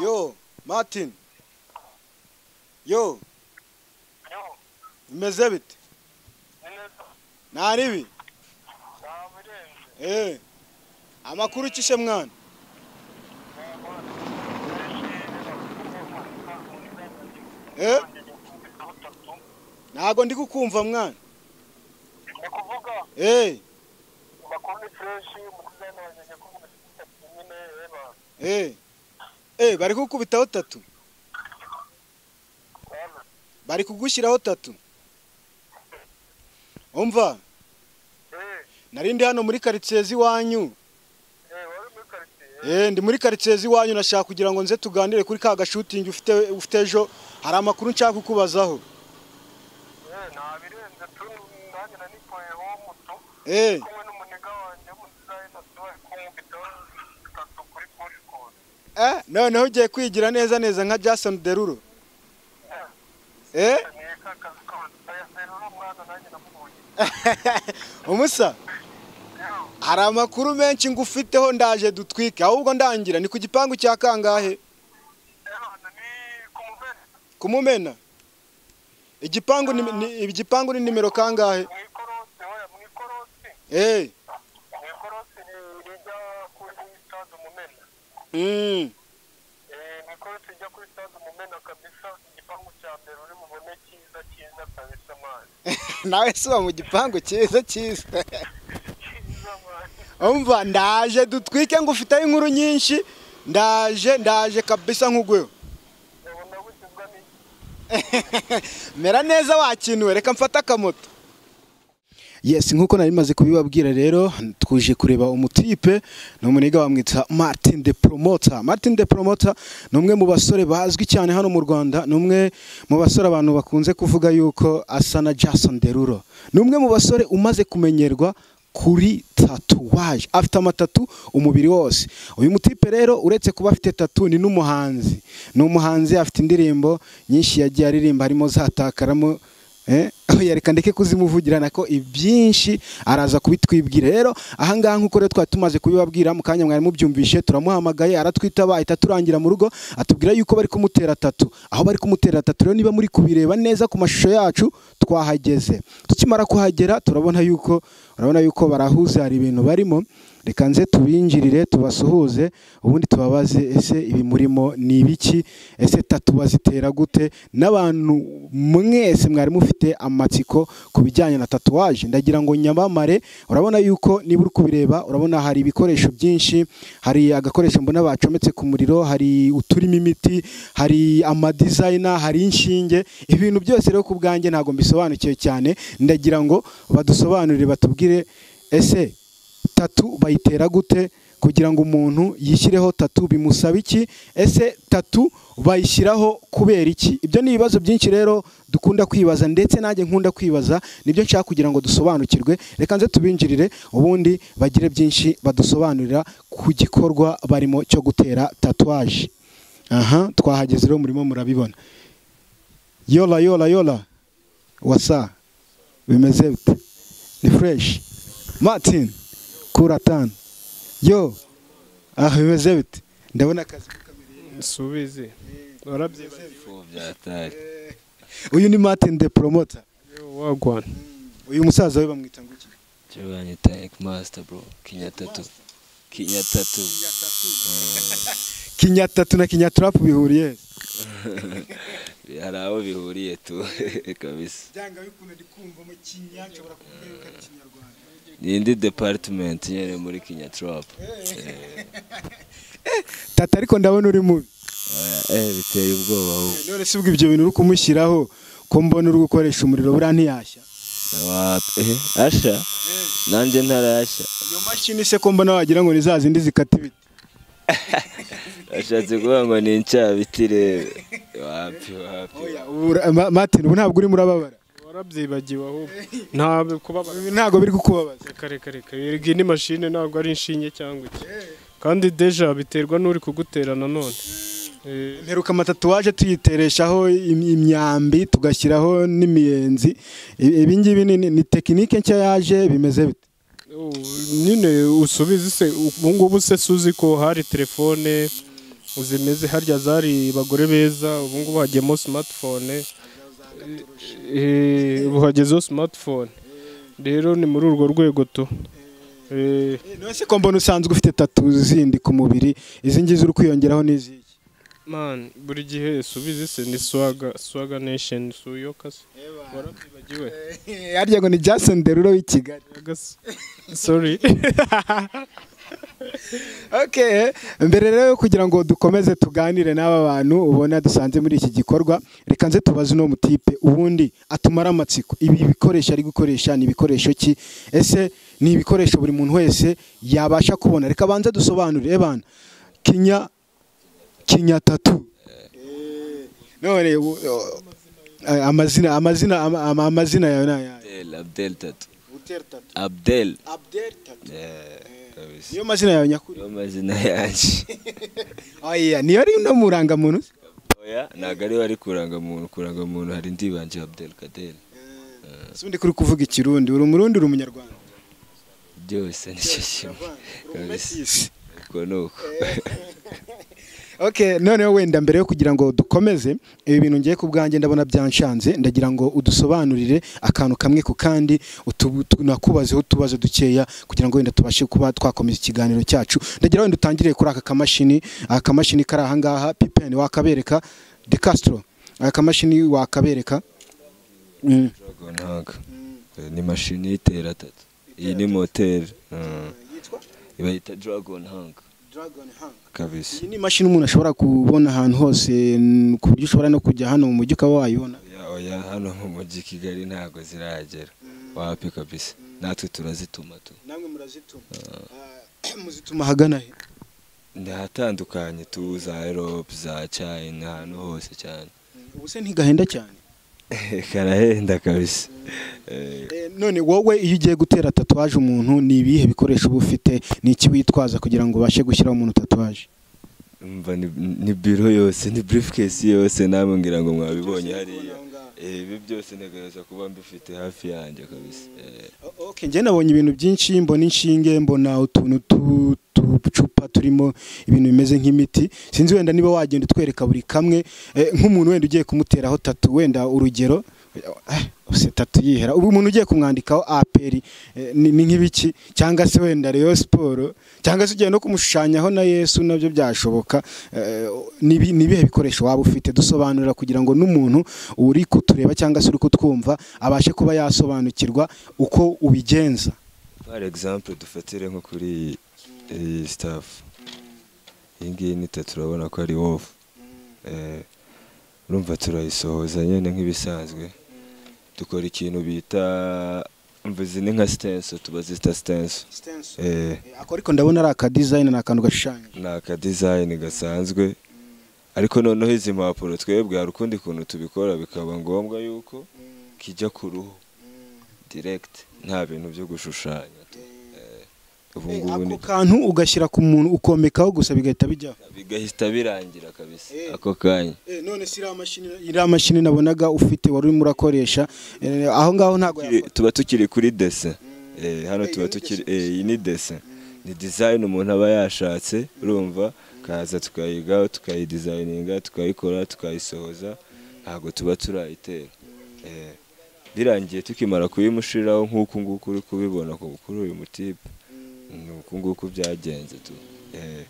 Yo, Martin. Yo, Yo, bimeze bite? ni neza Nta ribi? bamurenze Eh. Amakuru ukishe mwana. Eh? Ntago ndi kukumva mwana. ni kuvuga Eh. bakunda fureshi umukuzana wanyanya ko umusitatu nyine reba Eh. Eh, bari kukubitaho tatu. bana Bari kugushyiraho tatu. Umva, eh nari ndi hano muri quartier z'iwanyu. eh wari muri karitsiye Eh, ndi muri quartier z'iwanyu nashaka kugira ngo nze tuganire kuri ka gashutingi ufite ufite ejo. Hari amakuru nshaka kukubazaho. eh nabirenze tu nanjye nanipoye ho muto Eh. kumwe n'umuniga wanjye w'umudesign bari kumwubitaho tatu kuri push call Eh, noneho ugiye kwigira neza neza nka Jason Derulo. Eh? ni akazi kose aya seri n'umwana nanjye namubonye Umusa, yo hari amakuru menshi ngufiteho ndaje dutwike. Ahubwo ndangira ni ku gipangu cya kangahe? rero ni kumuveni Kumumena. Igipangu ni, ni igipangu ni nimero kangahe? mu ikorosi oya mu ikorosi Eh. mu ikorosi ni- rijya kuri stade umumena Mm. Eh, mikorosi ijya kuri stade umumena kabisa igipangu cya mbere uri mubone cyiza cyiza kabisa mwana Nawe suba mu gipangu cyiza cyiza. cyiza mwana Umva ndaje dutwike ngufiteho inkuru nyinshi. Ndaje ndaje kabisa nkugweho. ubona wishyuzwa n'iki mera neza wakinuwe reka mfate akamoto yesi nk'uko nari maze kubibabwira rero twuje kureba umutipe ni umuniga bamwita martin de promota martin de promota ni umwe mu basore bazwi cyane hano mu rwanda ni umwe mu basore abantu bakunze kuvuga yuko asa na jason derulo ni umwe mu basore umaze kumenyerwa kuri tatuwaje afite amatatu umubiri wose uyu mutipe rero uretse kuba afite tatu ni n'umuhanzi ni umuhanzi afite indirimbo nyinshi yagiye aririmba harimo zatakaramo eh, oya reka ndeke kuzimuvugira nako ibyinshi araza kubitwibwira rero ahangaha nk'uko rero twari tumaze kubibabwira mu kanya mwari mubyumvishe turamuhamagaye aratwitaba ahita turangira mu rugo atubwira yuko bari kumutera tatu aho bari kumutera tatu rero niba muri kubireba neza ku mashusho yacu twahageze tukimara kuhagera turabona yuko urabona yuko barahuze hari ibintu barimo reka nze tubinjirire tubasuhuze ubundi tubabaze ese ibi murimo ni ibiki ese tatu bazitera gute n'abantu mwese mwari mufite amatsiko ku bijyanye na tatuwaje ndagira ngo nyamamare urabona yuko niba uri kubireba urabona hari ibikoresho byinshi hari agakoresho mbona bacometse ku muriro hari uturimo imiti hari amadizayina hari inshinge ibi bintu byose rero ku bwanjye ntabwo mbisobanukiwe cyane ndagira ngo badusobanurire batubwire ese tatu bayitera gute kugira ngo umuntu yishyireho tatu bimusaba iki ese tatu bayishyiraho kubera iki ibyo ni ibibazo byinshi rero dukunda kwibaza ndetse nanjye nkunda kwibaza nibyo nshaka kugira ngo dusobanukirwe reka nze tubinjirire ubundi bagire byinshi badusobanurira ku gikorwa barimo cyo gutera tatuwaje aha twahageze rero murimo murabibona yola yola yola wasa bimeze bite ni fureshi martin kuratani yo aha bimeze bite ndabona akazi nsubize warabyibagiwe uyu ni martin de promota wagwana uyu musaza we bamwita ngo iki Chirwanya Tank Master bro, Kinya Tattoo. Kinya Tattoo. kinyatatu na kinyaturapu bihuriye Hari aho bihuriye tu kabisa. byanga bikunze ndikumvamo kinya nshobora kuvuga yuko ari kinyarwanda Ni indi department nyene muri Kinya Trap. Eh, tata ariko ndabona uri mubi eh, biteye ubwoba ahubwo. none si ubwo ibyo bintu uri kumushyiraho ko mbona uri gukoresha umuriro buriya ntiyashya Wa- eh, Asha? Nanjye ntarasha. iyo mashini se ko mbona wagira ngo ni za zindi zikata ibiti Ashatse kuvuga ngo ni incabitire. Wapi wapi. oya ubu ura- Ma- martin ubu ntabwo urimo urababara warabyibagiwe ahubwo ntabwo kubabara Ibi ntabwo biri kukubabaza reka reka reka iyi ni mashine ntabwo ari inshinge cyangwa iki kandi deja biterwa n'uri kugutera nanone Eh, mperuka amatatuwaje tuyitereshaho im- imyambi tugashyiraho n'imiyenzi I- ibi ngibi ni, ni- ni tekinike nshya yaje bimeze bite ubu nyine usubize se ubu ngubu se suzi ko hari telefone zimeze harya zari abagore beza ubu ngubu hagiyemo smartphone eh, ubu hagezeho smartphone rero ni muri urwo rwego tu Eh, nose ko mbona usanzwe ufite tatu zindi ku mubiri izi ngizi uri kwiyongeraho n'iziki man buri gihe subizi se ni swaga swaga nation suyoka se warabyibagiwe harya ngo ni Jason Derulo w'i Kigali Yaga se. sorry Okay, mbere rero yo kugira ngo dukomeze tuganire n'aba bantu ubona dusanze muri iki gikorwa reka nze tubaze uno mutipe ubundi atumara amatsiko ibi bikoresho ari gukoresha ni ibikoresho ki ese ni ibikoresho buri muntu wese yabasha kubona reka banze dusobanurire bana kinya kinya tatu none u- u- amazina amazina ama- ama- amazina yawe ni ayahe Abdel, Abdel tatu. Abdel. Eh, kabisa. niyo mazina yawe nyakuri Niyo mazina yanjye. oya niyo ari no murangamuntu se? Oya, ntabwo ariwe ari kurangamuntu. Kurangamuntu hari indi banje Abdel Kader. si undi kuri kuvuga ikirundi uri umurundi uri umunyarwanda Byose ni cyo kimwe. Kabisa. Uko ni uko. ok noneho wenda mbere yo kugira ngo dukomeze ibi bintu ngiye ku bwanjye ndabona byanshanze ndagira ngo udusobanurire akantu kamwe ku kandi utu- tu- nakubazeho utubazo dukeya kugira ngo wenda tubashe kuba twakomeza ikiganiro cyacu ndagira wenda utangire kuri aka kamashini aka kamashini kari aha ngaha pipeni wakabereka de castro aka kamashini wakabereka Mm. Dragon Hawk. Eh, Ni mashini y'itera tatu. Iyi ni moteri. Mm. Ibayita Dragon Hawk. Kabisa. iyi ni imashini umuntu ashobora kubona ahantu hose mm, ku buryo ushobora no kujya hano mu mujyi ukaba wayibona Oya, oya hano mu mujyi i Kigali ntabwo ziragera. Wapi kabisa. Natwe turazituma tu. namwe murazituma Ah, muzituma ahagana he ntihatandukanye tu za erope za china ahantu hose cyane ubuse ntigahenda cyane karahenda kabisa Eh, Eh, none wowe iyo ugiye gutera tatuwaje umuntu ni ibihe bikoresho uba ufite ni iki witwaza kugira ngo ubashe gushyiraho umuntu tatuwaje mva ni- ni biro yose ni briefcase yose namwe ngira ngo mwabibonye hariya Eh, ibi byose ntegereza kuba mbifite hafi yanjye kabisa Eh, O- okay, njye nabonye ibintu byinshi mbona inshinge mbona utuntu tu- tucupa turimo ibintu bimeze nk'imiti sinzi wenda niba wagenda utwereka buri kamwe eh, nk'umuntu wenda ugiye kumuteraho tatu wenda urugero eh, ubuse tatu yihera ubu umuntu ugiye kumwandikaho aperi eh, ni ni nk'ibiki cyangwa se wenda reyo siporo cyangwa se ugiye no kumushushanyaho na yesu nabyo byashoboka Eh, nibi- ni ibihe bikoresho waba ufite dusobanurira kugira ngo n'umuntu uri kutureba cyangwa se uri kutwumva abashe kuba yasobanukirwa uko ubigenza par exemple dufatire nko kuri iyi staff iyi ngiyi ni tatu urabona ko ari wofu Eh, urumva turayisohoza nyine nk'ibisanzwe dukora ikintu bita umva izi ni nka sitenso tuba zita sitenso Eh, ako ariko ndabona ari akadizayini ni akantu gashushanya ni akadizayini gasanzwe ariko noneho izi mpapuro twebwe hari ukundi kuntu tubikora bikaba ngombwa yuko kijya ku ruhu diregiti nta bintu byo gushushanya tu. Eh, ubu ngubu ako ni kantu ugashyira ku muntu ukomekaho gusa bigahita bijyaho bigahita birangira kabisa Eh. ako kanya none si iriya mashini iriya mashini nabonaga ufite wari urimo urakoresha eh, aho ngaho ntabwo Tukiri- yafata tuba tukiri kuri dese Eh, hano Eh, tuba iyi ni tukiri dese eh, iyi ni dese ni dizayini umuntu aba yashatse urumva kaza tukayigaho tukayidizayininga tukayikora tukayisohoza ntabwo tuba turayitera Eh, birangiye tukimara kuyimushiraho nk'uku nguku uri kubibona ku- kuri uyu mutipe ni uku nguku byagenze tu Eh,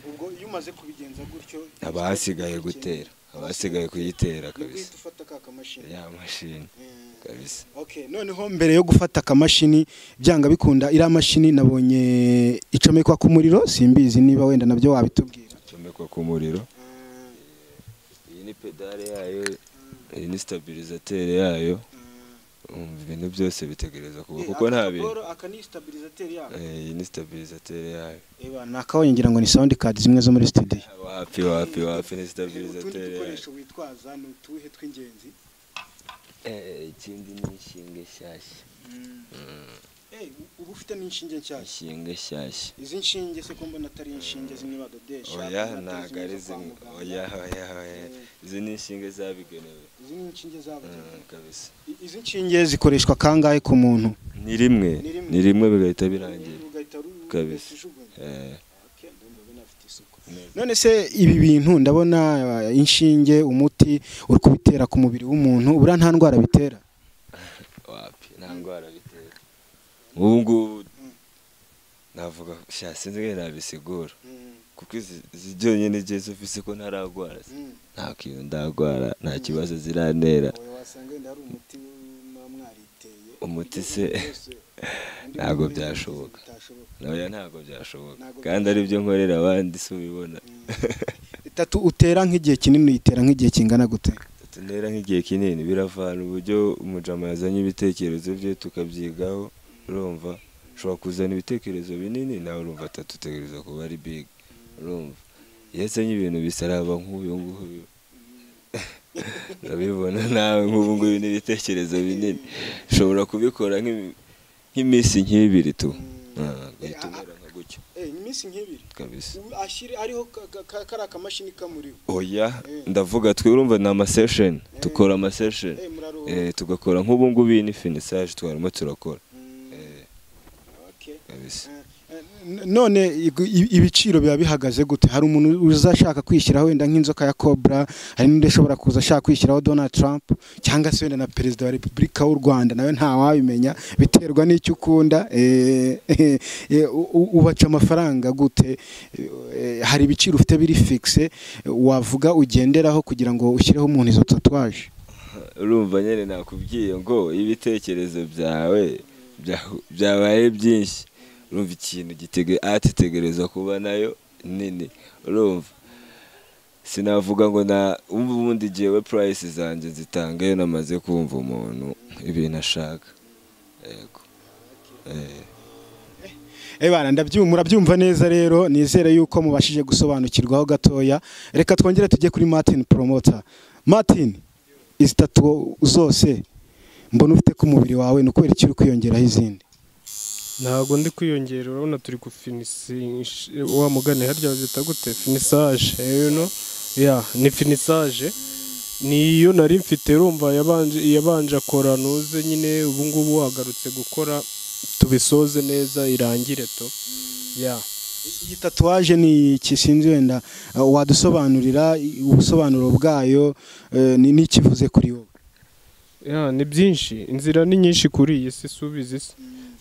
ubwo iyo umaze kubigenza gutyo haba hasigaye gutera haba hasigaye kuyitera kabisa ufata ka kamashini ya mashini kabisa Okay, noneho mbere yo gufata akamashini byanga bikunda iriya mashini nabonye icomekwa ku muriro simbizi niba wenda nabyo wabitubwira comekwa ku muriro iyi ni pedale yayo iyi ni stabilizateri yayo Umva, ibintu byose bitegereza kuba kuko nta bintu Eh, iyi ni stabilizateri yayo nakabonye ngira ngo ni sound card zimwe zo muri studio wapi wapi wapi ni stabilizateri yayo witwaza ni utuhe tw'ingenzi Eh, ikindi ni inshinga nshyashya uba ufite n'inshinge nshyashya inshinga nshyashya izi nshinge se ko mbona atari inshinge zimwe badodesha oya ntabwo ari zimwe oya oya oya izi ni inshinga zabigenewe izi ni inshinge zabugenewe Mm, kabisa izi nshinge zikoreshwa kangahe ku muntu ni rimwe Ni rimwe. ni rimwe bigahita birangira ugahita ru- Kabisa. ukajugunya. Eh, none se ibi bintu ndabona eh, inshinge umuti uri kubitera ku mubiri w'umuntu buriya nta ndwara bitera wapi nta ndwara bitera ubu ngubu navuga sha sinzi ngo nabisigura kuko izi izi byonyine igihe zifise ko ntaragwara nta kintu ndagwara nta kibazo ziranera umuti se ntabwo byashoboka nawe ntabwo byashoboka kandi ari byo nkorera abandi si ubibona itatu utera nk'igihe kinini uyitera nk'igihe kingana gute tunera nk'igihe kinini biravana uburyo umujama yazanye ibitekerezo bye tukabyigaho urumva ushobora kuzana ibitekerezo binini nawe urumva atatu utekereza kuba ari big urumva iyo azanye ibintu bisaraba nk'uyu nguyu urabibona nawe nk'ubu ngubu ni ibitekerezo binini ushobora kubikora nk'imi- nk'iminsi nk'ibiri tu Ah, ugahita umera nka gutyo iminsi nk'ibiri kabisa ariho kari akamashini kamuriho oya ndavuga twe urumva ni amasesheni tukora amasesheni Eh, tugakora nk'ubu ngubu iyi ni finisage twarimo turakora Eh, kabisa none igu- i- ibiciro biba bihagaze gute hari umuntu uzashaka kwishyiraho wenda nk'inzoka ya cobra hari n'undi ushobora kuza ashaka kwishyiraho donald trump cyangwa se wenda na perezida wa repubulika w'u rwanda nawe ntawabimenya biterwa n'icyo ukunda eh, eh, eh, u- u- ubaca amafaranga gute Eh, hari ibiciro ufite biri fixe wavuga ugenderaho kugira ngo ushyireho umuntu izo tatwaje urumva nyine nakubwiye ngo ibitekerezo byawe bya- byabaye byinshi urumva ikintu gitege- ati tegereza kuba nayo nini urumva sinavuga ngo na ubu ubundi jyewe purayisi zanjye nzitanga iyo namaze kumva umuntu ibintu ashaka yego Eh. Ebana ndabyumva murabyumva neza rero nizere yuko mubashije gusobanukirwaho gatoya reka twongere tujye kuri Martin Promoter Martin izi tatu zose mbona ufite ku mubiri wawe ni ukubera iki uri kwiyongeraho izindi ntabwo ndi kwiyongera urabona turi gufinisinisha wa mugani harya bazita gute finisaje you know? ya ni finisaje ni iyo nari mfite urumva yabanje yabanje akora ntuze nyine ubu ngubu wagarutse gukora tubisoze neza irangire to ya iyi tatuwaje ni iki sinzi wenda eh, wadusobanurira i- ubusobanuro bwayo eh, ni n'ikivuze kuri wowe ya ni byinshi inzira ni nyinshi kuri iyi si subiza isi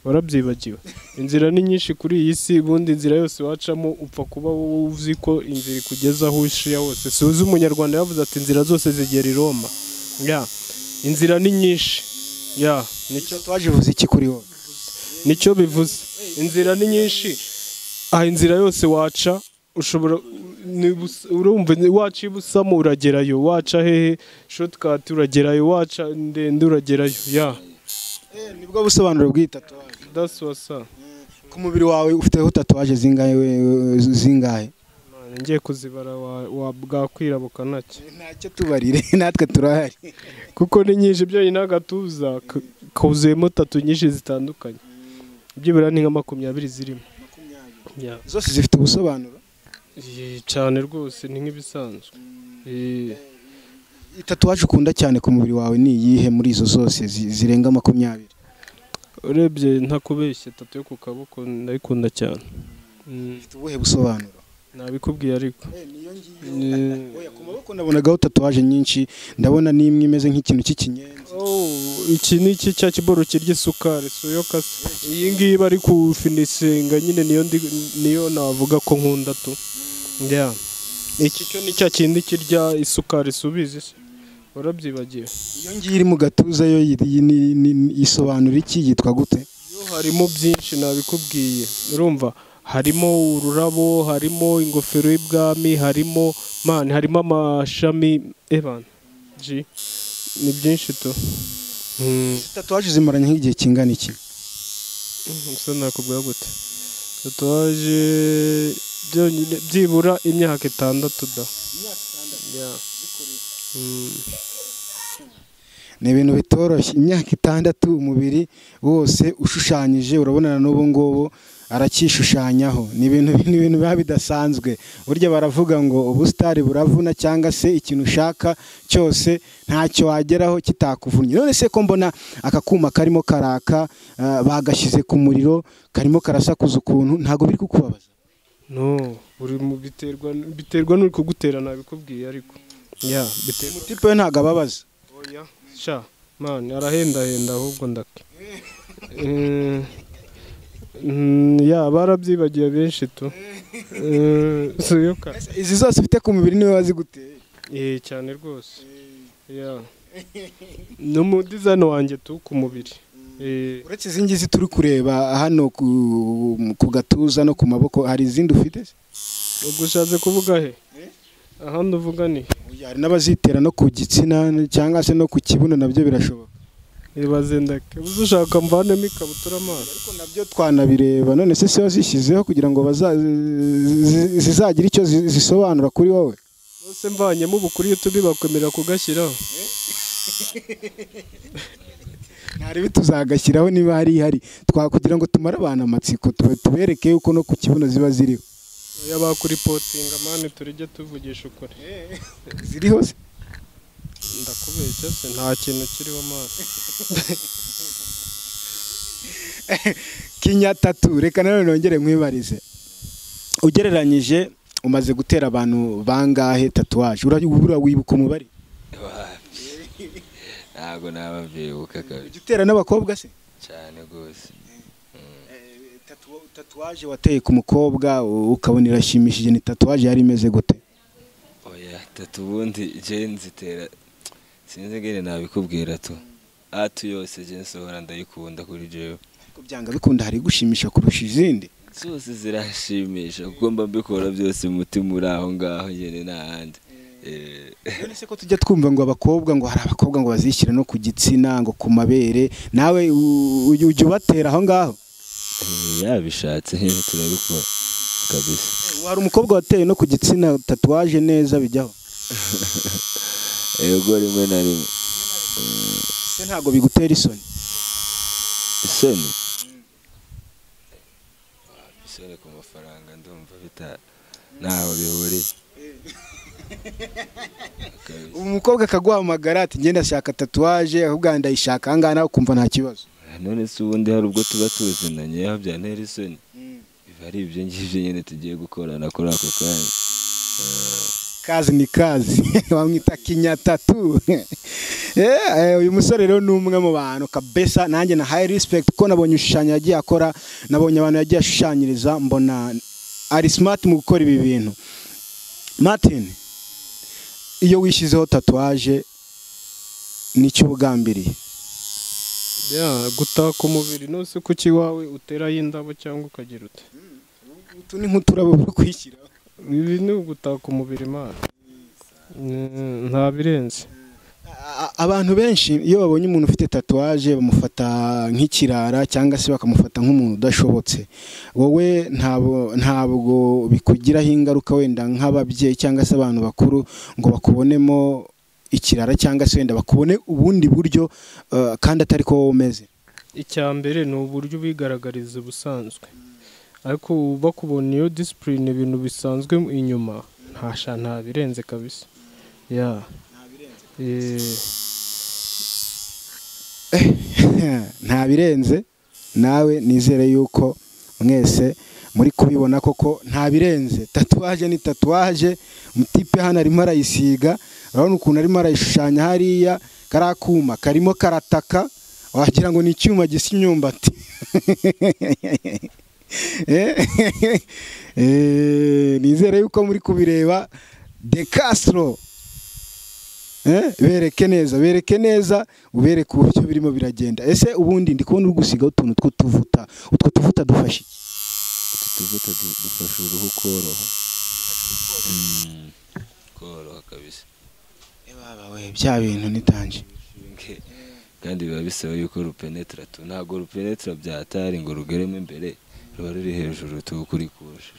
warabyibagiwe inzira ni nyinshi kuri iyi si ubundi inzira yose wacamo upfa kuba wowe uzi ko inzira ikugeza aho ushiya hose suzi umunyarwanda yavuze ati inzira zose zigera i roma ya inzira ni nyinshi ya nicyo icyo tatuwaje ivuze iki kuri wowe nicyo bivuze inzira ni nyinshi aha inzira yose waca ushobora niba us- urumva waca ibusamo uragerayo waca hehe shotikati uragerayo waca ndende uragerayo ya Eh, nibwo busobanuro bw'iyi tatuwaje That's what's up. ku mubiri wawe ufiteho tatuwaje zingahe we- zingahe Man, ngiye kuzibara wa, wa bwakwira bukanacye ntacyo tubarire natwe turahari kuko ni nyinshi byo n'agatuza k- kuzuyemo tatu nyinshi zitandukanye byibura ni nka makumyabiri zirimo Yeah. zose zifite ubusobanuro Eh, cyane rwose ni nk'ibisanzwe Eh, itatuwaje ukunda cyane ku mubiri wawe ni iyihe muri izo zose zi- zirenga makumyabiri urebye ntakubeshye tatu yo ku kaboko ndayikunda cyane Mm, ifite ubuhe busobanuro nabikubwiye ariko Eh, oya ku maboko nabonagaho tatuwaje nyinshi ndabona n'imwe imeze nk'ikintu cy'ikinyenzi Oh, iki ni iki cya kiboro kirya isukari soyoka iyi ngiyi bari kufinisinga nyine niyo ndi niyo navuga ko nkunda tu njya iki cyo ni cya kindi kirya isukari subizi se warabyibagiwe iyo ngiyo iri mu gatuza yo iri- iyi ni- ni- ni- isobanura iki yitwa gute yo harimo byinshi nabikubwiye urumva harimo ururabo harimo ingofero y'ibwami harimo mani harimo amashami evan ji ni byinshi tu Mm. Izi tatuwaje zimaranye nk'igihe kingana iki gusa nakubwira gute tatuwaje byonyine byibura imyaka itandatu da Ya. Mm. ni ibintu bitoroshye imyaka itandatu umubiri wose ushushanyije urabona na n'ubu ngubu aracyishushanyaho ni ibintu ni ibintu biba bidasanzwe burya baravuga ngo ubusitari buravuna cyangwa se ikintu ushaka cyose ntacyo wageraho kitakuvunnye none se ko mbona aka kuma karimo karaka ah, bagashyize ku muriro karimo karasakuza ukuntu ntabwo biri kukubabaza no buri mu biterwa biterwa n'uri kugutera nabikubwiye ariko ya biterwa umutipe we ntabwo ababaza oya sha mani arahendahenda ahubwo ndake Eh, mm, ya barabyibagiye benshi tu Eh, si yo ka izi zose ufite ku mubiri niwe waziguteye Eh, cyane rwose ya ni umudizayini wanjye tu ku mubiri Eh, uretse izi ngizi turi kureba hano ku- ku gatuza no ku maboko hari izindi ufite se? ubwo ushatse kuvuga he ahandi uvuga ni Oya, hari n'abazitera no ku gitsina cyangwa se no ku kibuno nabyo birashoboka ibaze ndake uzi ushaka mvanemo ikabutura amaso ariko nabyo twanabireba none se se wazishyizeho kugira ngo baza- zi- zi- zizagire icyo zi- zisobanura kuri wowe bose mvanyemo ubukuriye turi bakwemerera kugashyiraho ntaribi tuzagashyiraho niba hari ihari twakugira ngo tumare abantu amatsiko tube- tubereke yuko no ku kibuno ziba ziriho oya bakuripotinga mani turijye tuvugisha ukuri ziriho se ndakubeshya se nta kintu kiriho mani kinyatatu reka nanone nongere nkwibarize ugereranyije umaze gutera abantu bangahe tatuwaje urabura wibuka umubare ntabwo nababyibuka kabiri ujya utera n'abakobwa se cyane rwose tatuwaje wateye ku mukobwa u- ukabona irashimishije ni tatuwaje yari imeze gute oya tatu ubundi jeni zitera sinzi ngene nabikubwira tu atu yose jeni sohora ndayikunda kuri jewe Ariko byanga bikunda hari gushimisha kurusha izindi zose zirashimisha kuko mba mbikora byose umutima uri aho ngaho nyine nta handi Eh, none se ko tujya twumva ngo abakobwa ngo hari abakobwa ngo bazishyira no ku gitsina ngo ku mabere nawe u- u- ujya ubatera aho ngaho eh, yabishatse nyine turabikora kabisa hari umukobwa wateye no ku gitsina tatuwaje neza bijyaho ego rimwe na rimwe se ntabwo bigutera isoni isoni isoni ku mafaranga ndumva bita ntaho bihuriye Kabisa. umukobwa akaguhamagara ati ngenda ashaka tatuwaje ahubwo ndayishaka ahangaha nawe ukumva nta kibazo none se ubundi hari ubwo tuba tuzinanye aho byantera isoni biba ari ibyo ngibyo nyine tugiye gukorana kuri ako kanya kazi ni kazi bamwita kinyatatu Eh, eh, uyu musore rero ni umwe mu bantu kabesa nanjye na hayi rispekiti kuko nabonye ibishushanyo yagiye akora nabonye abantu yagiye ashushanyiriza mbona ari simati mu gukora ibi bintu martin iyo wishyizeho tatuwaje nicyo ubugambiriye ya gutaka umubiri nose kuki iwawe uteraho indabo cyangwa ukagira ute utu ni nk'uturabo bwo kwishyiraho ibi ni ugutaka umubiri mani Eh, nta birenze A- abantu benshi iyo babonye umuntu ufite tatuwaje bamufata nk'ikirara cyangwa se bakamufata nk'umuntu udashobotse wowe ntabwo ntabwo bikugiraho ingaruka wenda nk'ababyeyi cyangwa se abantu bakuru ngo bakubonemo ikirara cyangwa se wenda bakubone ubundi buryo eh, kandi atari ko wowe umeze icya mbere ni uburyo ubigaragariza ubusanzwe ariko bakubona iyo disipurine ibintu bisanzwe inyuma ntasha nta birenze kabisa ya Eh, nta birenze nawe nizere yuko mwese muri kubibona koko nta birenze tatuwaje ni tatuwaje mutipe hano arimo arayisiga urabona ukuntu arimo arayishushanya hariya kariya kuma karimo karataka wagira ngo ni icyuma gisa imyumbati Eh, eh, nizere yuko muri kubireba de Castro Eh, bereke neza bereke neza ubereke uburyo birimo biragenda ese ubundi ndi kubona uri gusigaho utuntu tw'utuvuta utwo tuvuta dufashe iki utu tuvuta du- dufasha uruhu koroha Mm, koroha kabisa bya bintu nitanje Nke. kandi biba bisaba yuko rupenetra tu ntabwo rupenetra byatari ngo rugeremo imbere ruba ruri hejuru tukurikuje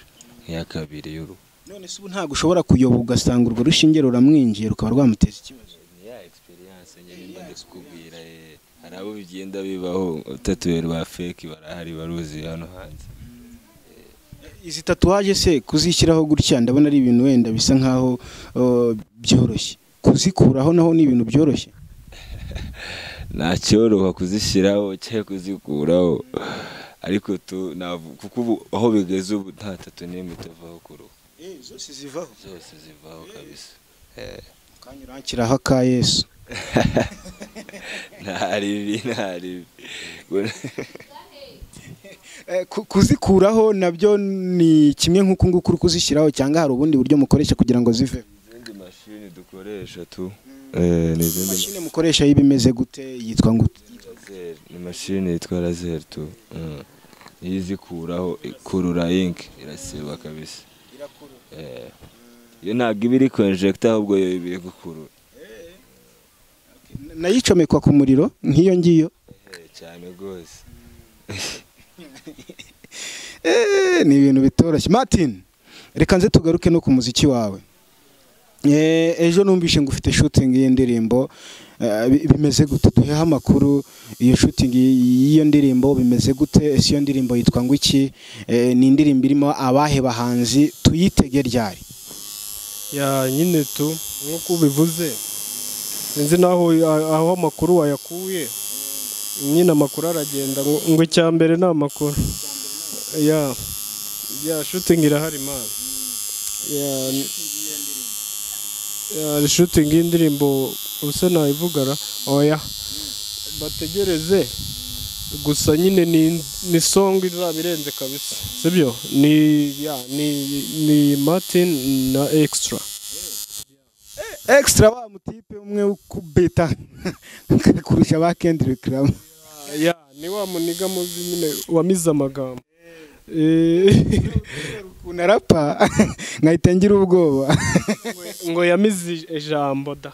nk'iya kabiri y'uruhu none se ubu ntabwo ushobora kuyoba ugasanga urwo rushinge ruramwinjiye rukaba rwamuteza ikibazo ni ya experience nyine mba ndikubwira eh. hari abo bigenda bibaho tatuweri ba fake barahari baruzi hano hanze izi tatuwaje se kuzishyiraho gutya ndabona ari ibintu wenda bisa nkaho eh, byoroshye kuzikuraho naho ni ibintu byoroshye ntacyoroha kuzishyiraho cyangwa kuzikuraho ariko tu- navu- kuko ubu aho bigeze ubu nta tatu n'imwe itavaho ku ruhu zose zivaho zose zivaho kabisa kanya urakiraho aka yesu nta ribi nta ribi Eh, ku- kuzikuraho nabyo ni kimwe nk'uku nguku uri kuzishyiraho cyangwa hari ubundi buryo mukoresha kugira ngo zive izindi mashini dukoresha tu eh, ni izindi mashini mukoresha y'ibimeze gute yitwa ngo Laser, ni mashini yitwa laser tu Mm. iyo izikuraho ikurura ink irasiba kabisa Eh. iyo ntabwo iba iri konjegita ahubwo yo iba iri gukurura nayicomekwa ku muriro nk'iyo ngiyo Eh, cyane rwose Eh, ni ibintu bitoroshye martin reka nze tugaruke no ku muziki wawe Eh, ejo numvise ngo ufite shooting y'indirimbo Eh, bi- bimeze gute duheho amakuru iyo shooting y'iyo ndirimbo bimeze gute ese iyo ndirimbo yitwa ngo iki Eh, ni indirimbo irimo abahe bahanzi tuyitege ryari ya nyine tu nk'uko ubivuze sinzi n'aho aho amakuru wayakuye nyine amakuru aragenda ngo ngo icya mbere ni amakuru ya ya shutingi irahari mani ya ya shutingi y'indirimbo ubuse nayivugara oya bategereze gusa nyine ni ni song izaba irenze kabisa sibyo ni ya ni ni martin na extra extra wa mutipe umwe ukubita kurusha ba Kendrick Lamar ya ni wa muniga muzi nyine wamize amagambo Eh, ukuntu arapa nkahita ngira ubwoba ngo yamize ij- ijambo da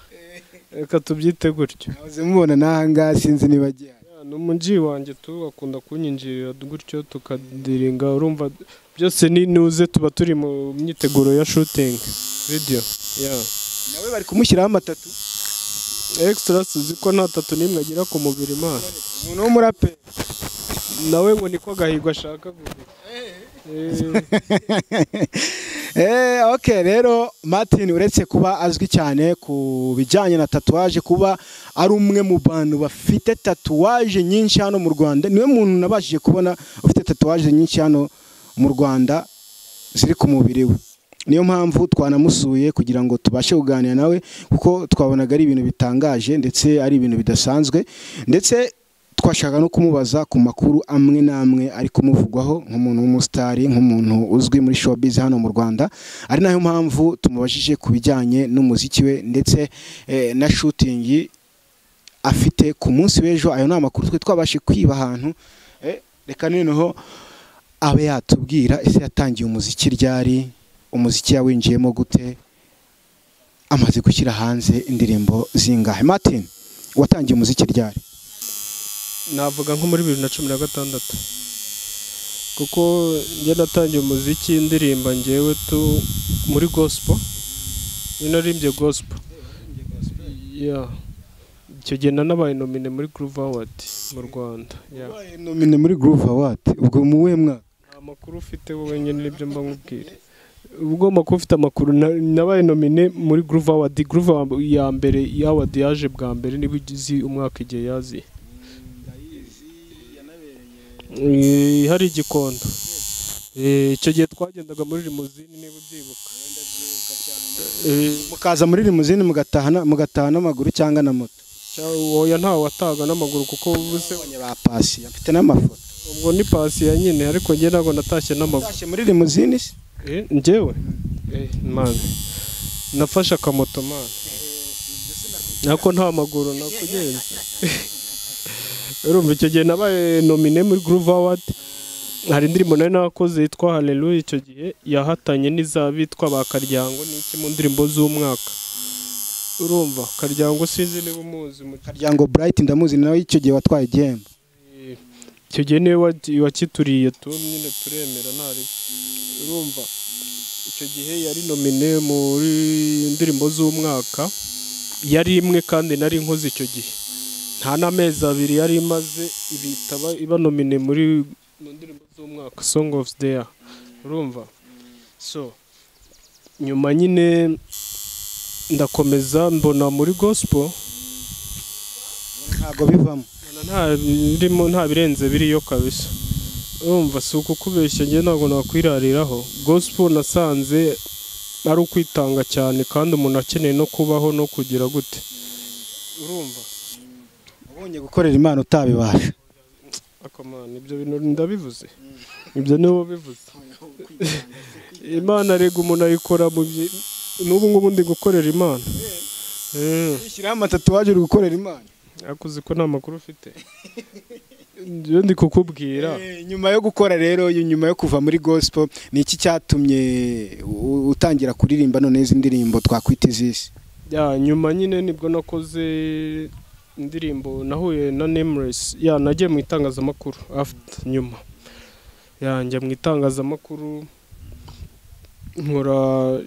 reka tubyite gutyo nahoze mubona n'ahangaha sinzi niba agiye Ya, ni umuji wanjye tu bakunda kunyinjirira gutyo tukadiringa urumva byose ni nuze tuba turi mu myiteguro ya shooting video ya nawe bari kumushyiraho amatatu extra suzi ko nta tatu n'imwe agira ku mubiri imana umuntu w'umuraperi nawe ngo niko gahigo ashaka guhiga Eh. Eh, ok rero martin uretse kuba azwi cyane ku bijyanye na tatuwaje kuba ari umwe mu bantu bafite tatuwaje nyinshi hano mu rwanda niwe muntu nabashije kubona ufite tatuwaje nyinshi hano mu rwanda ziri ku mubiri we niyo mpamvu twanamusuye kugira ngo tubashe kuganira nawe kuko twabonaga ari ibintu bitangaje ndetse ari ibintu bidasanzwe ndetse twashaka no kumubaza ku makuru amwe n'amwe ari kumuvugwaho nk'umuntu w'umusitari nk'umuntu uzwi muri showbiz hano mu rwanda ari nayo mpamvu tumubajije ku bijyanye n'umuziki we ndetse eh, na shootingi afite ku munsi w'ejo ayo ni amakuru twe twabashe kwiba ahantu Eh, reka noneho abe yatubwira ese yatangiye umuziki ryari umuziki yawinjiyemo gute amaze gushyira hanze indirimbo zingahe martin watangiye umuziki ryari navuga nko muri bibiri na cumi na gatandatu kuko njye natangiye umuziki indirimba ngewe tu muri gospel njye naririmbye gospel ya icyo gihe nanabaye nomine muri groove award mu rwanda ya wabaye nomine muri groove award ubwo mu we mwaka nta makuru ufite wowe nyine nibyo mba nkubwira ubwo makuru ufite amakuru na- nabaye nomine muri groove award groove Award ya mbere ya award yaje bwa mbere niba uzi umwaka igihe yaziye Eh, hari igikondo Eh, icyo gihe twagendaga muri rimuzini niba ubyibuka Eh, mukaza muri rimuzini mugataha na- mugataha n'amaguru cyangwa na moto cya- oya ntawe wataga n'amaguru kuko ubuse abonye ba pasi afite n'amafoto ubwo ni pasi ya nyine ariko njye ntabwo natashye n'amaguru atashye muri rimuzini se Eh, njyewe Eh, man nafashe akamoto man nako nta maguru nakugenze urumva icyo gihe nabaye nomine muri groove award hari indirimbo nari nakoze yitwa haleluya icyo gihe yahatanye n'izabitwa ba karyango ni iki mu ndirimbo z'umwaka urumva karyango sinzi niba umuzi mu karyango bright ndamuzi nawe icyo gihe watwaye igihembo icyo gihe niwe wa- wakituriye tu nyine turemera ntari urumva icyo gihe yari nomine muri indirimbo z'umwaka yari imwe kandi nari nkoze icyo gihe nta n'amezi abiri yari imaze ibitaba iba nomine muri mu ndirimbo z'umwaka song of the year urumva so nyuma nyine ndakomeza mbona muri gospel ntabwo bivamo nta birimo nta birenze biriyo kabisa urumva si uko kubeshya njye ntabwo nakwirariraho gospel nasanze ari ukwitanga cyane kandi umuntu akeneye no kubaho no kugira gute urumva ubonye gukorera imana utabibasha akamana ibyo bintu ndabivuze ibyo nibo bivuze imana rega umuntu ayikora mu byi n'ubu ngubu ndi gukorera imana Mm. ushyiraho amatatuwaje uri gukorera imana akuzi ko nta makuru ufite njyewe ndi kukubwira Eh, nyuma yo gukora rero y- nyuma yo kuva muri gospel ni iki cyatumye u- utangira kuririmba none izi ndirimbo twakwita izisi ya nyuma nyine nibwo nakoze indirimbo nahuye na nameless ya nagiye mu itangazamakuru after nyuma ya njya mu itangazamakuru nkora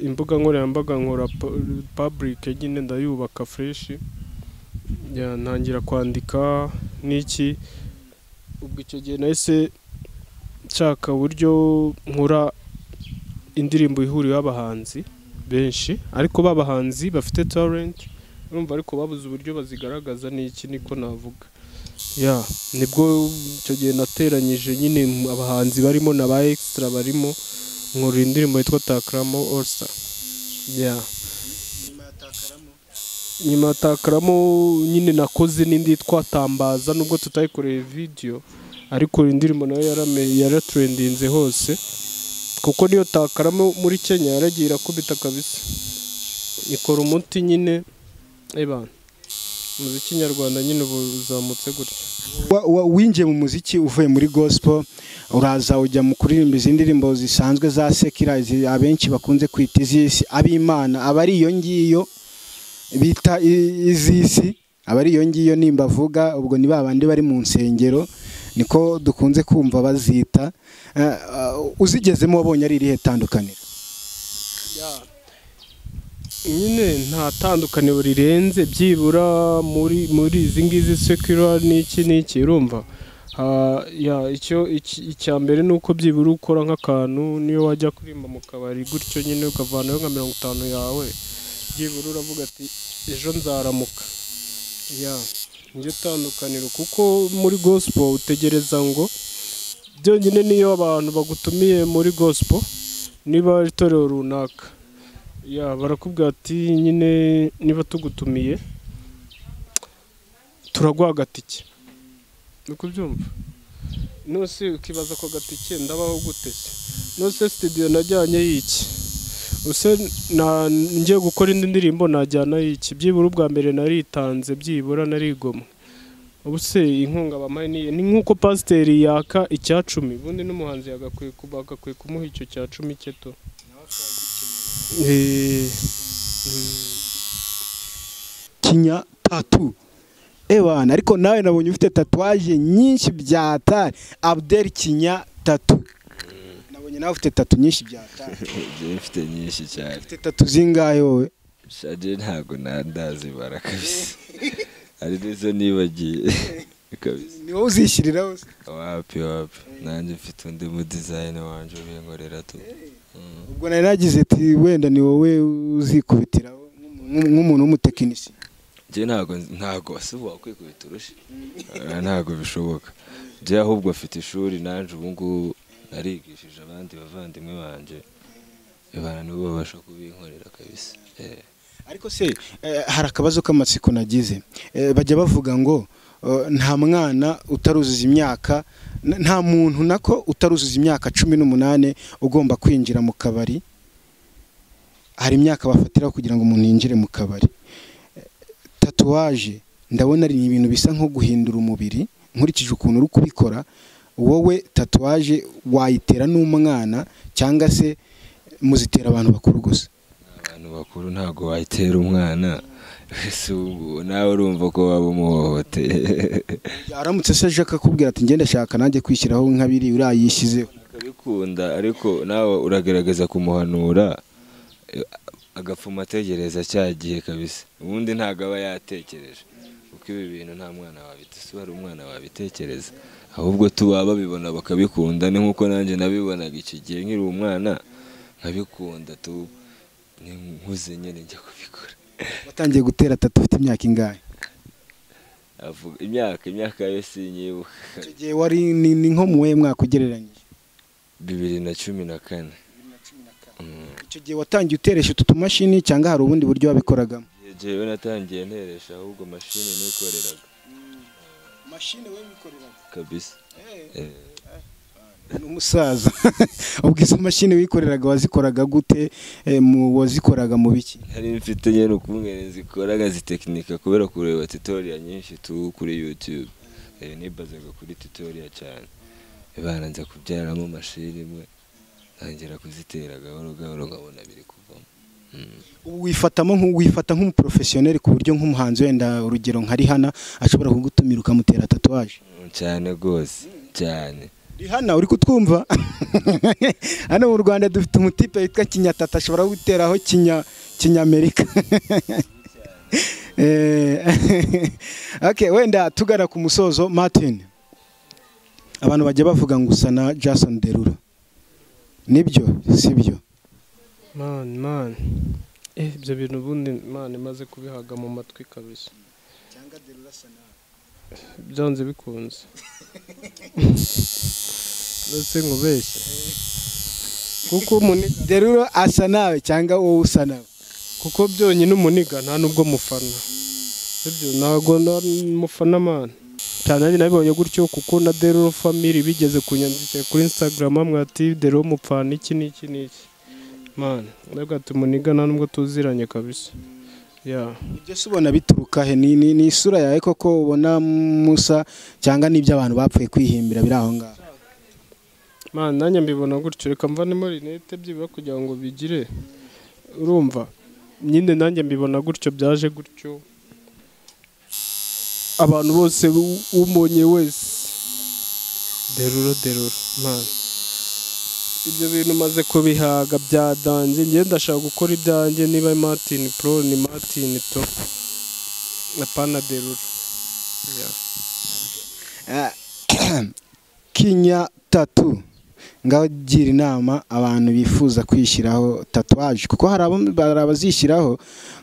imbuga nkoranyambaga nkora pu- public nyine ndayubaka fresh ya ntangira kwandika n'iki ubwo icyo gihe nahise nshaka uburyo nkora indirimbo ihuriyeho abahanzi benshi ariko b'abahanzi bafite talent urumva ariko babuze uburyo bazigaragaza n'iki niko navuga ya nibwo icyo gihe nateranyije nyine mu- abahanzi barimo na ba extra barimo nkora indirimbo yitwa takaramo all star ya nyuma ya takaramo nyine nakoze n'indi yitwa tambaza nubwo tutayikoreye video ariko indirimbo nayo yarame- yaratrendinze hose kuko niyo takaramo muri kenya yaragiye irakubita kabisa ikora umuti nyine ebana umuziki nyarwanda nyine ubu uzamutse gutya Wa- wa- winjiye mu muziki uvuye muri gospel uraza ujya mu kuririmba izi ndirimbo zisanzwe za sekira izi abenshi bakunze kwita izisi ab'imana aba ari iyo ngiyo bita i- izisi aba ari iyo ngiyo nimba avuga ubwo ni ba bandi bari mu nsengero niko dukunze kumva bazita Eh, eh, uzigezemo wabonye ari irihe tandukaniro nyine nta tandukaniro rirenze byibura muri muri izi ngizi sekura n'iki n'iki urumva Ah, ya icyo iki- icya mbere ni uko byibura ukora nk'akantu niyo wajya kurimba mu kabari gutyo nyine ukavanayo nka mirongo itanu yawe byibura uravuga ati ejo nzaramuka ya njye tandukaniro kuko muri gospel utegereza ngo byonyine niyo abantu bagutumiye muri gospel niba ari itorero runaka ya barakubwira ati nyine niba tugutumiye turaguha agatike ni uko ubyumva nose ukibaza ako gatike ndabaho gute se nose studio najyanye y'iki use na ngiye gukora indi ndirimbo najyana y'iki byibura ubwa mbere naritanze byibura narigomwe ubu se inkunga bampaye ni iye? ni nk'uko pasiteri yaka icya cumi ubundi n'umuhanzi yagakwiye ku- bagakwiye kumuha icyo cya cumi cye to Eh, kinya tatu ewana ariko nawe nabonye ufite tatuwaje nyinshi bya atari abdel kinya tatu nabonye nawe ufite tatu nyinshi bya atari Njye mfite nyinshi cyane ufite tatu zingahe wowe shade ntabwo na- ndazibara kabisa ari nizo nibagiye kabisa ni wowe uzishyiriraho se wapi wapi nanjye mfite undi mu dizayini wanjye ubinkorera tu Mm. ubwo nari nagize ati wenda ni wowe uzikubitiraho nk'umu- nk'umuntu w'umutekinisiye njye ntabwo ntabwo si ubu wakwikubita urushyi Ah, ntabwo bishoboka njye ahubwo afite ishuri nanjye ubu ngubu narigishije abandi bavandimwe banjye abantu nibo babasha kubinkorera kabisa Eh. ariko se eh, hari akabazo k'amatsiko nagize Eh, bajya bavuga ngo eh, nta mwana utaruzuza imyaka n- nta muntu nako utaruzuza imyaka cumi n'umunani ugomba kwinjira mu kabari hari imyaka bafatiraho kugira ngo umuntu yinjire mu kabari Eh, tatuwaje ndabona ari ibintu bisa nko guhindura umubiri nkurikije ukuntu uri kubikora wowe tatuwaje wayitera n'umwana cyangwa se muzitera abantu bakuru gusa abantu bakuru ntabwo wayitera umwana si ubu nawe urumva ko waba umuhohoteye aramutse se aje akakubwira ati ngende shaka nanjye kwishyiraho nk'abiri uriya yishyizeho akabikunda ariko nawe uragerageza kumuhanura Eh, agapfuma ategereza cya gihe kabisa ubundi ntabwo aba yatekereje kuko ibi bintu nta mwana wabite si wari umwana wabitekereza ahubwo tuba babibona bakabikunda ni nk'uko nanjye nabibonaga iki gihe nkiri umwana nkabikunda tu ni nkuze nyine njya kubikora watangiye gutera tatu ufite imyaka ingahe avuga imyaka imyaka yo sinyibuka icyo gihe wari ni ni nko mu mwaka mwaka ugereranyije bibiri na cumi na kane Mm. icyo gihe watangiye uteresha utu tumashini cyangwa hari ubundi buryo wabikoragamo Iyo gihe we natangiye nteresha ahubwo mashini nikoreraga mashini we wikoreraga kabisa Eh, ni umusaza ubwo izo mashini wikoreraga wazikoraga gute Eh, mu wazikoraga mu biki nari mfite nyine ukumwere zikoraga zitekinika kubera kureba tutoriya nyinshi tu kuri youtube Eh, nibazaga kuri tutoriya cyane ibana nza kubyaramo mashini imwe ntangira kuzitera gahoro gahoro nkabona biri kuvamo Mm. ubu wifatamo nk'u- wifata nk'umuporofesiyoneri ku buryo nk'umuhanzi wenda urugero nka rihana ashobora kugutumira ukamutera tatuwaje cyane rwose cyane rihana uri kutwumva hano mu rwanda dufite umutipe witwa kinyatata ashobora guteraho kinya kinyamerika Eh, okay, wenda tugana ku musozo martin abantu bajya bavuga ngo usa na jason derura nibyo sibyo mani mani eh ibyo bintu ubundi mani imaze kubihaga mu matwi kabisa byanze bikunze ndetse nkubeshye kuko umuniga derura asa nawe cyangwa wowe usa nawe kuko byonyine umuniga nta nubwo mufana ibyo ntabwo nari mufana mani cyane ari nabibonye gutyo kuko na derero family bigeze kunyandikira kuri instagram hamwe ati derero mupfana iki n'iki n'iki mani nabwo ati umuniga nta nubwo tuziranye kabisa ya ibyo se ubona bituruka he ni, ni, ni isura yawe koko ubona musa cyangwa n'ibyo abantu bapfuye kwihimbira biri aho ngaho mani nanjye mbibona gutyo reka mvanemo rinete byibura kugira ngo bigire urumva nyine nanjye mbibona gutyo byaje gutyo abantu bose u- umonye wese derura derura mani ibyo bintu maze kubihaga byadanze njye ndashaka gukora ibyanjye niba martin pro ni martin to na pana derura Yeah. Ah, kinya tatu ngaho gira inama abantu bifuza kwishyiraho tatuwaje kuko hari abo- hari abazishyiraho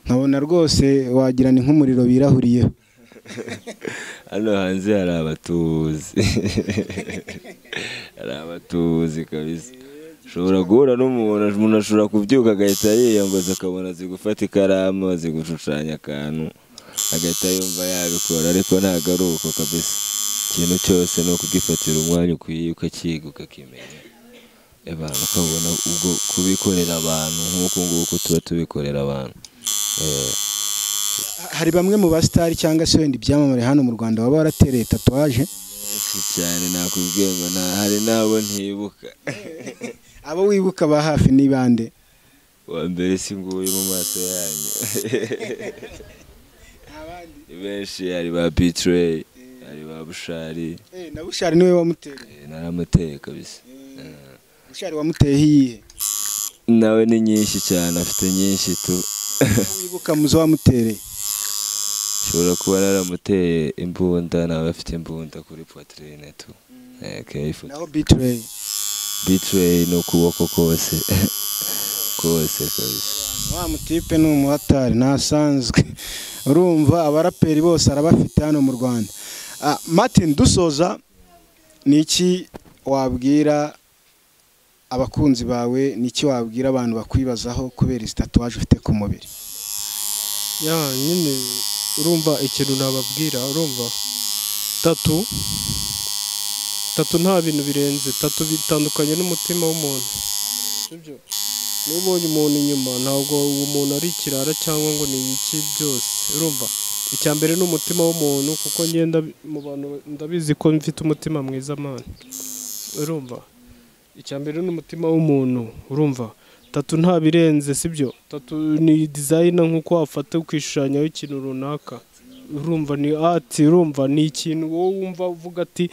nkabona rwose wagira ni nk'umuriro birahuriyeho hano hanze hari abatuzi hari abatuzi kabisa ushobora guhura n'umuntu umuntu ashobora kubyuka agahita yiyambaza akabona azi gufata ikaramu azi gushushanya akantu agahita yumva yabikora ariko ntabwo ari uko kabisa ikintu cyose ni ukugifatira umwanya ukwiye ukakiga ukakimenya abantu ukabona ubwo kubikorera abantu nk'uku nguku tuba tubikorera abantu Eh, hari bamwe mu basitari cyangwa se wenda ibyamamare hano mu rwanda baba baratereye tatuwaje benshi cyane nakubwiye ngo nta hari n'abo ntibuka abo wibuka ba hafi ni bande wa mbere si nguyu mu maso yanyu benshi hari ba bitrey hari ba bushari Eh, na bushari niwe wamutereye eh, naramuteye kabisa Eh, bushari wamuteye iyihe nawe ni nyinshi cyane afite nyinshi tu wibuka muzo wamutereye ushobora kuba naramuteye imbunda nawe afite imbunda kuri poitrine tu Eh, keyifu naho bitrey bitrey ni ukuboko kose kose kabisa wa mutipe ni umuhatari ntasanzwe urumva abaraperi bose arabafite hano mu rwanda Ah, martin dusoza ni iki wabwira abakunzi bawe ni iki wabwira abantu bakwibazaho kubera izi tatuwaje ufite ku mubiri ya nyine urumva ikintu nababwira urumva tatu tatu nta bintu birenze tatu bitandukanye n'umutima w'umuntu sibyo niba ubonye umuntu inyuma ntabwo uwo muntu ari ikirara cyangwa ngo ni iki byose urumva icya mbere ni umutima w'umuntu kuko ngenda mu bantu ndabizi ko mfite umutima mwiza mani urumva icya mbere ni umutima w'umuntu urumva tatu nta birenze sibyo tatu ni dizayina nk'uko wafata ukishushanyaho ikintu runaka urumva ni ati urumva ni ikintu wowe wumva uvuga ati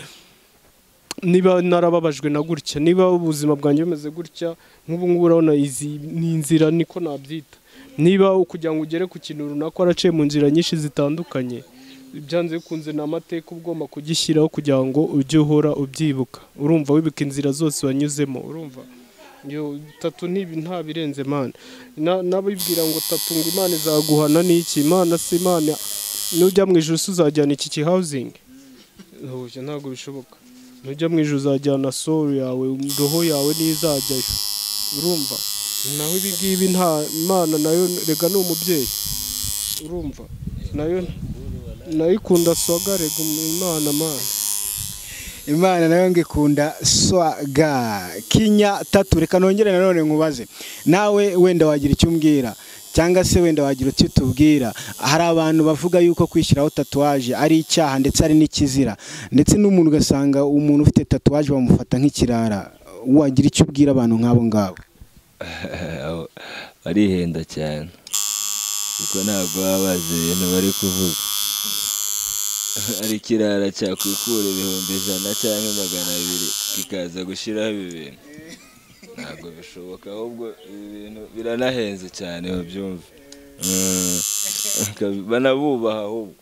niba narababajwe na gutya niba ubuzima bwanjye bumeze gutya nk'ubu ngubu urabona izi ni inzira niko nabyita niba kugira ngo ugere ku kintu runaka waraciye mu nzira nyinshi zitandukanye byanze bikunze ni amateka uba ugomba kugishyiraho kugira ngo ujye uhora ubyibuka urumva wibuka inzira zose wanyuzemo urumva yo tatu ntibi nta birenze imana Na- n'abibwira ngo tatu ngo imana izaguhana n'iki imana si imana nujya mu ijoro uzajyana iki kihawuzingi ntabwo bishoboka nujya mu ijoro uzajyana solu yawe roho yawe niyo izajyayo urumva naho ibi ngibi nta imana nayo rega ni umubyeyi urumva nayo nayo ikunda swaga rega imana mana imana nayo ngo ikunda swaga kinya tatu reka nongere nanone nkubaze nawe wenda wagira icyo umbwira cyangwa se wenda wagira icyo tubwira hari abantu bavuga yuko kwishyiraho tatuwaje ari icyaha ndetse ari n'ikizira ndetse n'umuntu ugasanga umuntu ufite tatuwaje bamufata nk'ikirara wagira icyo ubwira abantu nk'abo ngabo barihenda cyane kuko ntabwo baba bazi ibintu bari kuvuga ari ikirara cyakwikura ibihumbi ijana cyangwa magana abiri kikaza gushyiraho ibi bintu ntabwo bishoboka ahubwo ibi bintu biranahenze cyane babyumve banabubaha ahubwo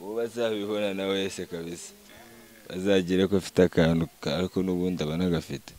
uwo bazabibona na wese kabisa bazagire ko afite akantu ariko n'ubundi aba anagafite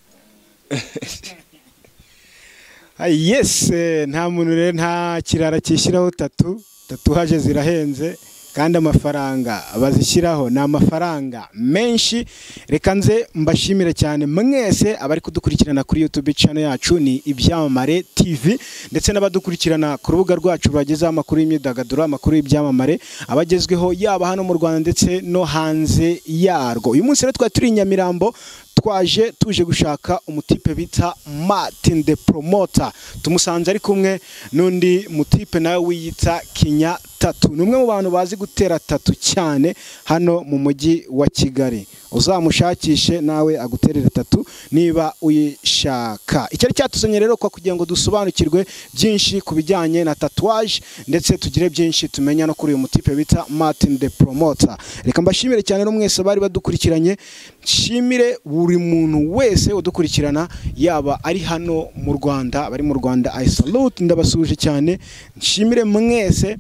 yesi nta muntu rero nta kirara cyishyiraho tatu tatuwaje zirahenze kandi amafaranga bazishyiraho ni amafaranga menshi reka nze mbashimire cyane mwese abari kudukurikirana kuri YouTube channel yacu ni ibyamamare TV ndetse n'abadukurikirana ku rubuga rwacu bagezeho amakuru y'imyidagaduro amakuru y'ibyamamare abagezweho yaba hano mu Rwanda ndetse no hanze yarwo uyu munsi rero twari turi i Nyamirambo twaje tuje gushaka umutipe bita Martin the Promoter tumusanze ari kumwe n'undi mutipe nawe wiyita Kinya Tatu ni umwe mu bantu bazi gutera tatu cyane hano mu mujyi wa Kigali uzamushakishe nawe aguterere tatu niba uyishaka icyari cyatuzanye rero kwa kugira ngo dusobanukirwe byinshi ku bijyanye na tatuwaje ndetse tugire byinshi tumenya no kuri uyu mutipe bita Martin the Promoter reka mbashimire cyane no mwese bari badukurikiranye nshimire buri muntu wese udukurikirana yaba ari hano mu Rwanda bari mu Rwanda I salute ndabasuje cyane nshimire mwese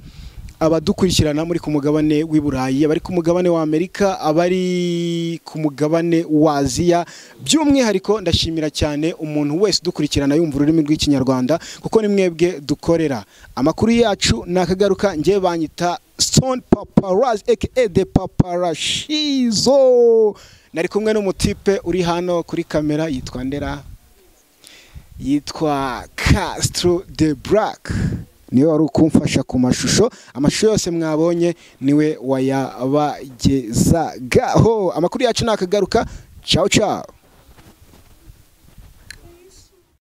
abadukurikirana muri ku mugabane w'i Burayi abari ku mugabane wa Amerika abari ku mugabane wa Aziya by'umwihariko ndashimira cyane umuntu wese udukurikirana yumva ururimi rw'ikinyarwanda kuko ni mwebwe dukorera amakuru yacu nakagaruka njye banyita Stone Paparazzi aka The Paparazzo nari kumwe n'umutipe uri hano kuri kamera yitwa Ndera yitwa Castro the Black niwe wari ukumfasha ku mashusho amashusho yose mwabonye niwe wayabagezagaho amakuru yacu ni akagaruka cawu cawu